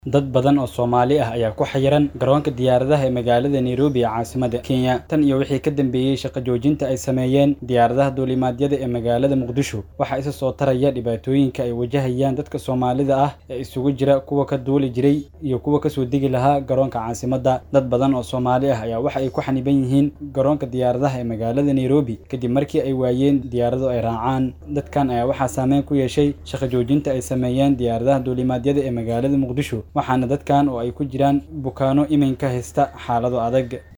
Dad badan oo Soomaali ah ayaa ku xayiran garoonka diyaaradaha ee magaalada Nairobi ee caasimadda Kenya tan iyo wixii ka dambeeyay shaqo joojinta ay sameeyeen diyaaradaha duulimaadyada ee magaalada Muqdisho. Waxaa isa soo taraya dhibaatooyinka ay wajahayaan dadka Soomaalida ah ee isugu jira kuwa ka duuli jiray iyo kuwa ka soo degi lahaa garoonka caasimadda. Dad badan oo Soomaali ah ayaa waxa ay ku xaniban yihiin garoonka diyaaradaha ee magaalada Nairobi kadib markii ay waayeen diyaarado ay raacaan. Dadkan ayaa waxaa saameyn ku yeeshay shaqo joojinta ay sameeyeen diyaaradaha duulimaadyada ee magaalada Muqdisho, waxaana dadkan oo ay ku jiraan bukaanno iminka haysta xaalado adag.